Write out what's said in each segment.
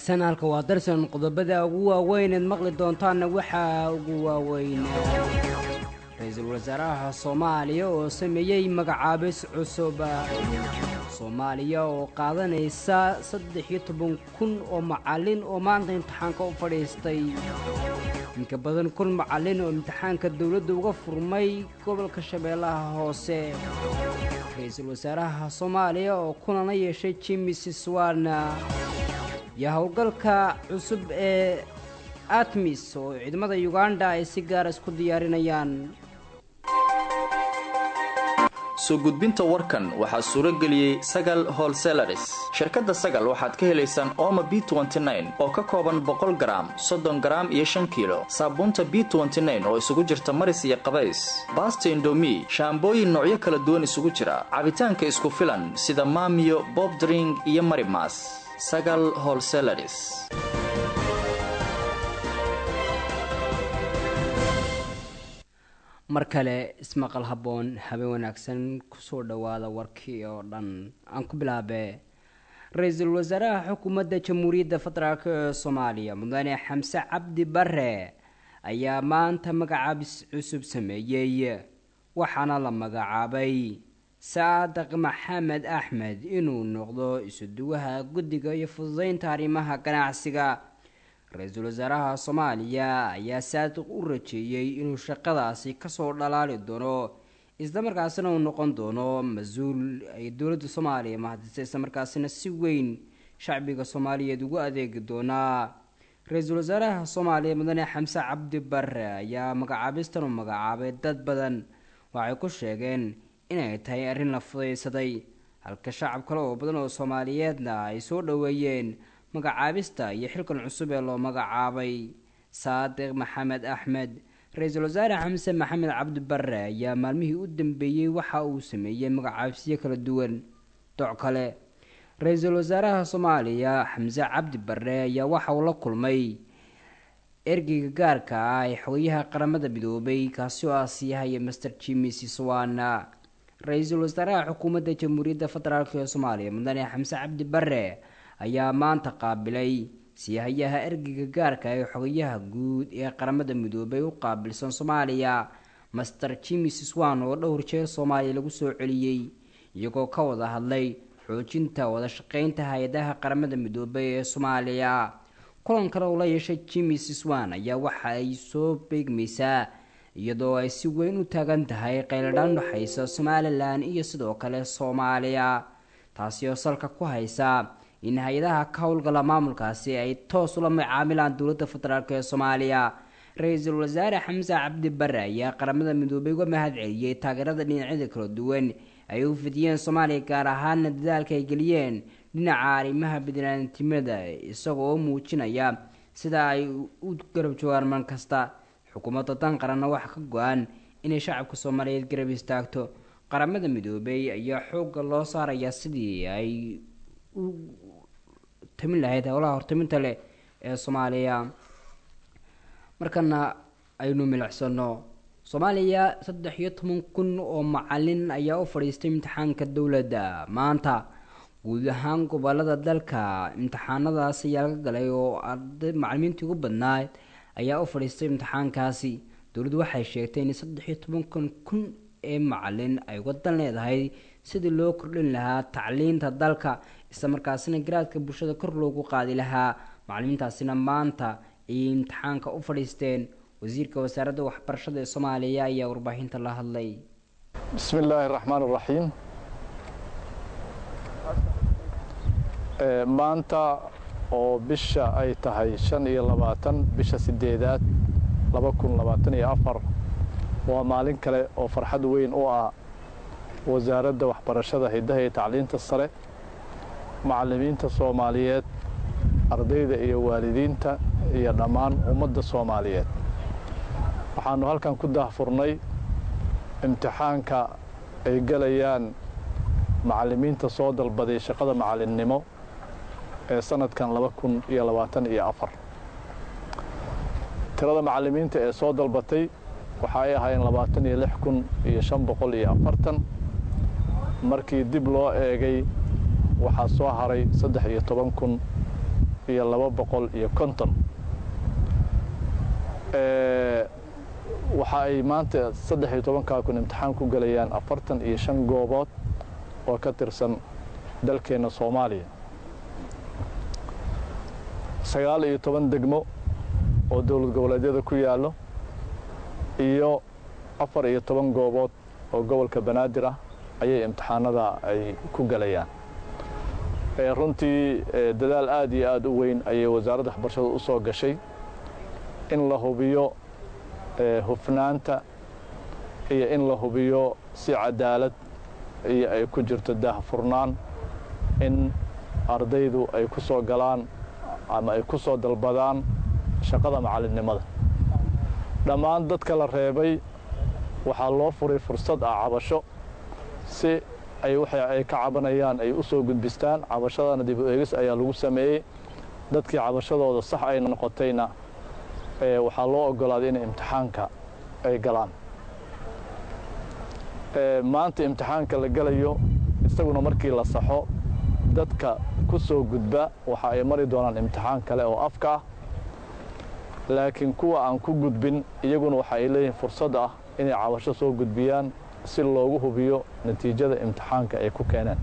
wanaagsan halka waa darsan qodobada ugu waaweyneed maqli doontaanna waxaa ugu waaweyn ra-iisul wasaaraha soomaaliya oo sameeyey magacaabis cusub soomaaliya oo qaadanaysa saddex iyo toban kun oo macallin oo maanta imtixaanka u fadhiistay inka badan kun macallin oo imtixaanka dowladda uga furmay gobolka shabeellaha hoose ra-iisul wasaaraha soomaaliya oo kulana yeeshay jimi siswana iyo howlgalka cusub ee atmis oo ciidamada uganda ay si gaara isku diyaarinayaan soo gudbinta warkan waxaa suuro geliyey sagal holselaris shirkadda sagal waxaad ka helaysaan ooma b oo ka kooban boqol garaam soddon garaam iyo shan kiilo saabuunta b oo isugu jirta maris iyo qabays baasta indomi shaambooyin noocyo kala duwan isugu jira cabitaanka isku filan sida maamiyo bobdring iyo marimas sagal holselaris mar kale ismaqal habboon habeen wanaagsan kusoo dhowaada warkii oo dhan aan ku bilaabee ra-iisul wasaaraha xukuumadda jamhuuriyadda federaalk ee soomaaliya mudane xamse cabdi bare ayaa maanta magacaabis cusub sameeyey waxaana la magacaabay saadiq maxamed axmed inuu noqdo isuduwaha guddiga iyo fududeynta arrimaha ganacsiga ra-iisul wasaaraha soomaaliya ayaa saadiq u rajeeyey inuu shaqadaasi kasoo dhalaali doono islamarkaasina uu noqon doono mas-uul ay dowladda soomaaliya mahadisay islamarkaasina si weyn shacbiga soomaaliyeed ugu adeegi doonaa ra-iisul wasaaraha soomaaliya mudane xamse cabdi bare ayaa magacaabistan u magacaabay dad badan waxay ku sheegeen inay tahay arrin la fudaysaday halka shacab kale oo badan oo soomaaliyeedna ay soo dhoweeyeen magacaabista iyo xilkan cusub ee loo magacaabay saadiq maxamed axmed ra-iisul wasaare xamse maxamed cabdi bare ayaa maalmihii u dambeeyey waxa uu sameeyey magacaabisyo kala duwan doc kale ra-iisul wasaaraha soomaaliya xamse cabdi bare ayaa waxa uu la kulmay ergeyga gaarka ah ee xogayaha qaramada midoobay kaasi oo ah siyahay master jimi siswana ra-iisul wasaaraha xukuumadda jamhuuriyadda federaalk ee soomaaliya mudane xamse cabdi bare ayaa maanta qaabilay siyahayaha ergeyga gaarka ee xogayaha guud ee qaramada midoobay u qaabilsan soomaaliya master jimi siswan oo dhowr jeer soomaaliya lagu soo celiyey iyagoo ka wada hadlay xoojinta wada shaqeynta hay-adaha qaramada midoobay ee soomaaliya kulan kale oo la yeeshay jimi siswan ayaa waxa ay soo beegmaysaa iyadoo ay si weyn u taagan tahay qayladhaan udhexaysa somalilan iyo sidoo kale soomaaliya taasi oo salka ku haysa in hay-adaha ka howlgala maamulkaasi ay toos ula macaamilaan dowladda federaalk ee soomaaliya ra-iisul wasaare xamse cabdi bare ayaa qaramada midoobay uga mahad celiyey taageerada dhinacyada kala duwan ay u fidiyeen soomaaliya gaar ahaana dadaalka ay geliyeen dhinaca arrimaha bidnaantimada isaga oo muujinaya sida ay u garab joogaan mar kasta xukuumadda dan qaranna waxaa ka go-an inay shacabka soomaaliyeed garab istaagto qaramada midoobay ayaa xoogga loo saaraya sidii ay u tamin lahayd howlaha hortaminta leh ee soomaaliya markana aynu milicsano soomaaliya saddex iyo toban kun oo macalin ayaa u fadhiistay imtixaanka dowladda maanta guud ahaan gobolada dalka imtixaanadaas ayaa laga galay oo arday macalimiintii ugu badnaad ayaa u fadhiistay imtixaankaasi dowladdu waxay sheegtay in saddex iyo tobankan kun ee macalin ay wadan leedahay sidii loo kordhin lahaa tacliinta dalka islamarkaasina garaadka bulshada kor loogu qaadi lahaa macalimiintaasina maanta ayay imtixaanka u fadhiisteen wasiirka wasaaradda waxbarashada ee soomaaliya ayaa warbaahinta la hadlay bismi illaahi raxmaan raxiim maanta oo bisha ay tahay shan iyo labaatan bisha sideedaad laba kun labaatan iyo afar waa maalin kale oo farxad weyn u ah wasaaradda waxbarashada hiddaha iyo tacliinta sare macallimiinta soomaaliyeed ardayda iyo waalidiinta iyo dhammaan ummadda soomaaliyeed waxaannu halkan ku daahfurnay imtixaanka ay gelayaan macallimiinta soo dalbaday shaqada macallinnimo ee sanadkan laba kun iyo labaatan iyo afar tirada macallimiinta ee soo dalbatay waxa ay ahaayeen labaatan iyo lix kun iyo shan boqol iyo afartan markii dib loo eegay waxaa soo haray saddex iyo toban kun iyo laba boqol iyo konton waxa ay maanta saddex iyo tobankaa kun imtixaan ku gelayaan afartan iyo shan goobood oo ka tirsan dalkeenna soomaaliya sagaal iyo toban degmo oo dowlad goboleedyada ku yaallo iyo afar iyo toban goobood oo gobolka banaadir ah ayay imtixaanada ay ku gelayaan runtii dadaal aad iyo aad u weyn ayay wasaaradda waxbarashada u soo gashay in la hubiyo hufnaanta iyo in la hubiyo si cadaalad iyo ay ku jirto daahfurnaan in ardaydu ay ku soo galaan ama ay ku soo dalbadaan shaqada macallinnimada dhammaan dadka la reebay waxaa loo furay fursad ah cabasho si ay waxa ay ka cabanayaan ay u soo gudbistaan cabashadana dib u eegis ayaa lagu sameeyey dadkii cabashadooda sax ay noqotayna waxaa loo ogolaaday inay imtixaanka ay galaan maanta imtixaanka la gelayo isaguna markii la saxo dadka ku soo gudba waxa ay mari doonaan imtixaan kale oo afka ah laakiin kuwa aan ku gudbin iyaguna waxa ay leeyihiin fursad ah inay cabasho soo gudbiyaan si loogu hubiyo natiijada imtixaanka ay ku keeneen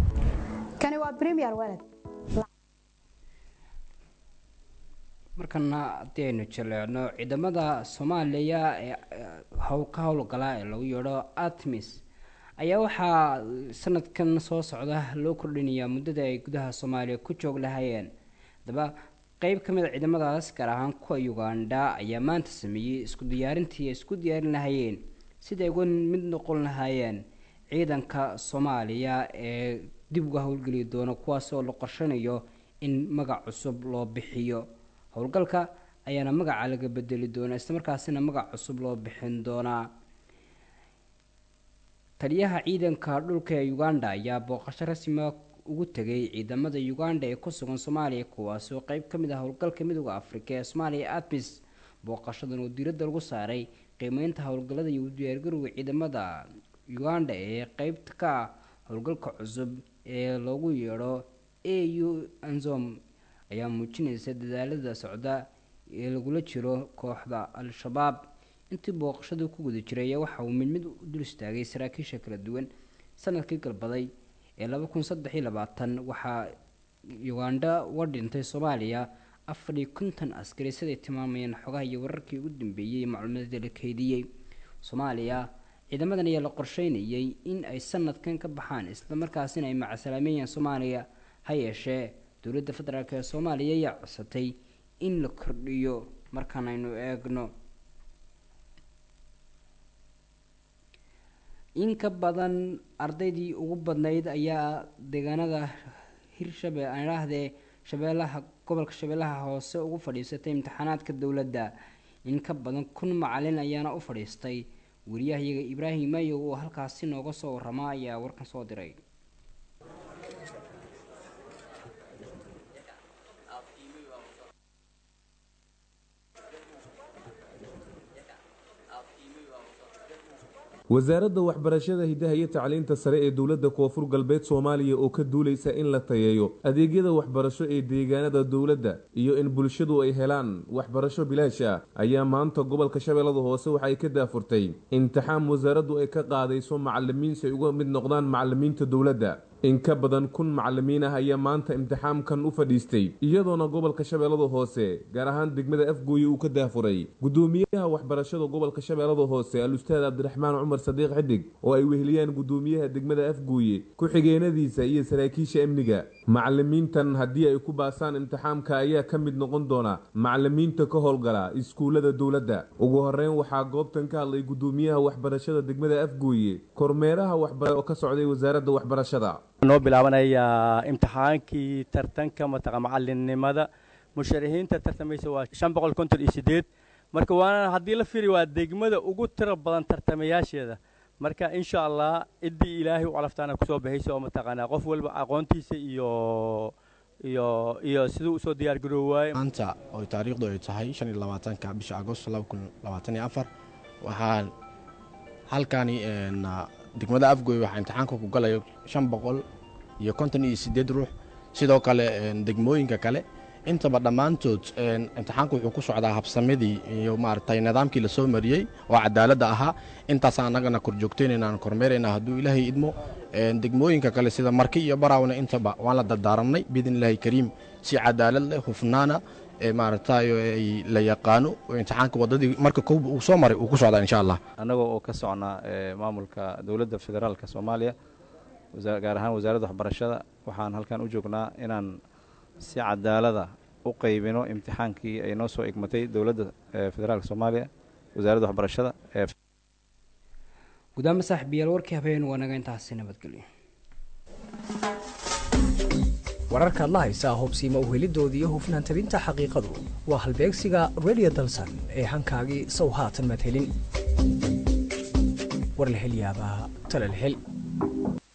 markana haddii aynu jaleecno ciidamada soomaaliya ee ka howlgala ee lagu yeedho atmis ayaa waxaa sanadkan soo socda loo kordhinayaa muddada ay gudaha soomaaliya ku joog lahaayeen haddaba qeyb ka mid a ciidamadaas gaar ahaan kuwa uganda ayaa maanta sameeyey isku diyaarintii ay isku diyaarin lahaayeen siday uga mid noqon lahaayeen ciidanka soomaaliya ee dib uga howlgeli doono kuwaas oo la qorshanayo in magac cusub loo bixiyo howlgalka ayaana magaca laga bedeli doonaa islamarkaasina magac cusub loo bixin doonaa taliyaha ciidanka dhulka ee uganda ayaa booqasho rasmiga ugu tegay ciidamada uganda ee ku sugan soomaaliya kuwaas oo qeyb ka mid ah howlgalka midooda afrika ee soomaaliya admis booqashadan oo diiradda lagu saaray qiimeynta howlgallada iyo diyaargarowga ciidamada uganda ee qeybta ka ah howlgalka cusub ee loogu yeedho a u anzom ayaa muujinaysa dadaalada socda ee lagula jiro kooxda al-shabaab intii booqashadu ku guda jiray ayaa waxa uu mid mid u dul istaagay saraakiisha kala duwan sanadkii galbaday ee laba kun saddex iyo labaatan waxaa uganda uga dhintay soomaaliya afar iyo konton askari siday tilmaamayeen xogaha iyo wararkii ugu dambeeyey macluumaadda la keydiyey soomaaliya ciidamadan ayaa la qorsheynayay in ay sanadkan ka baxaan islamarkaasina ay macasalaameeyaan soomaaliya ha yeeshee dowladda federaalk ee soomaaliya ayaa codsatay in la kordhiyo markaan aynu eegno in ka badan ardaydii ugu badnayd ayaa deegaanada hirshabe aan idhaahdee shabeellaha gobolka shabeellaha hoose ugu fadhiisatay imtixaanaadka dowladda in ka badan kun macalin ayaana u fadhiistay wariyahayaga ibraahim mayow oo halkaasi nooga soo warama ayaa warkan soo diray wasaaradda waxbarashada hidaha iyo tacliinta sare ee dowladda koonfur galbeed soomaaliya oo ka duulaysa in la tayeeyo adeegyada waxbarasho ee deegaanada dowladda iyo in bulshadu ay helaan waxbarasho bilaash ah ayaa maanta gobolka shabeellada hoose waxay ka daafurtay imtixaan wasaaraddu ay ka qaadayso macalimiin si ay uga mid noqdaan macalimiinta dowladda in ka badan kun macalimiin ah ayaa maanta imtixaamkan u fadhiistay iyadoona gobolka shabeellada hoose gaar ahaan degmada afgooye uu ka daafuray gudoomiyaha waxbarashada gobolka shabeellada hoose al-ustaad cabdiraxmaan cumar sadiiq xidig oo ay weheliyaan gudoomiyaha degmada afgooye ku-xigeenadiisa iyo saraakiisha amniga macalimiintan haddii ay ku baasaan imtixaamka ayaa ka mid noqon doona macalimiinta ka howlgala iskuullada dowladda ugu horeyn waxaa goobtan ka hadlay gudoomiyaha waxbarashada degmada afgooye kormeeraha waxbara oo ka socday wasaaradda waxbarashada noo bilaabanayaa imtixaankii tartanka mataqa macalinnimada musharaxiinta tartamaysa waa shan boqol konton iyo sideed marka waana haddii la firi waa degmada ugu tiro badan tartamayaasheeda marka insha allah ciddii ilaahay u calaftaana kusoo baxaysa oo mataqaanaa qof walba aqoontiisa iyo iyo iyo siduu usoo diyaar garoowaay maanta oo taariikhdu ay tahay shan iyo labaatanka bisha agosto laba kun labaatan iyo afar waxaan halkani degmada afgoy waxaa imtixaanka ku galaya shan boqol iyo konton iyo siddeed ruux sidoo kale degmooyinka kale intaba dhammaantood imtixaanku wuxuu ku socdaa habsamadii iyo maaragtay nidaamkii la soo mariyey oo cadaaladda ahaa intaasaan annagana korjoogtaynaynaan kormeeraynaa hadduu ilaahay idmo degmooyinka kale sida marki iyo baraawna intaba waan la dardaaranay biidn illaahi kariim si cadaalad leh hufnaana maaragtay la yaqaano imtixaanka waddadii marka kowba uu soo maray uu ku socdaa insha allah annagoo oo ka socnaa maamulka dowladda federaalka soomaaliya gaar ahaan wasaaradda waxbarashada waxaan halkan u joognaa inaan si cadaalada u qaybino imtixaankii ay noo soo egmatay dowladda federaalka soomaaliya wasaaradda waxbarashada gudaama saaxiibayaal warkii habeen waa naga intaasi nabadgelyo wararkaad la haysaa hubsiima uhelidoodii iyo hufnaan tabinta xaqiiqadu waa halbeegsiga radio dalsan ee hankaagii sow haatan maad helin war la hel yaabaa tale la hel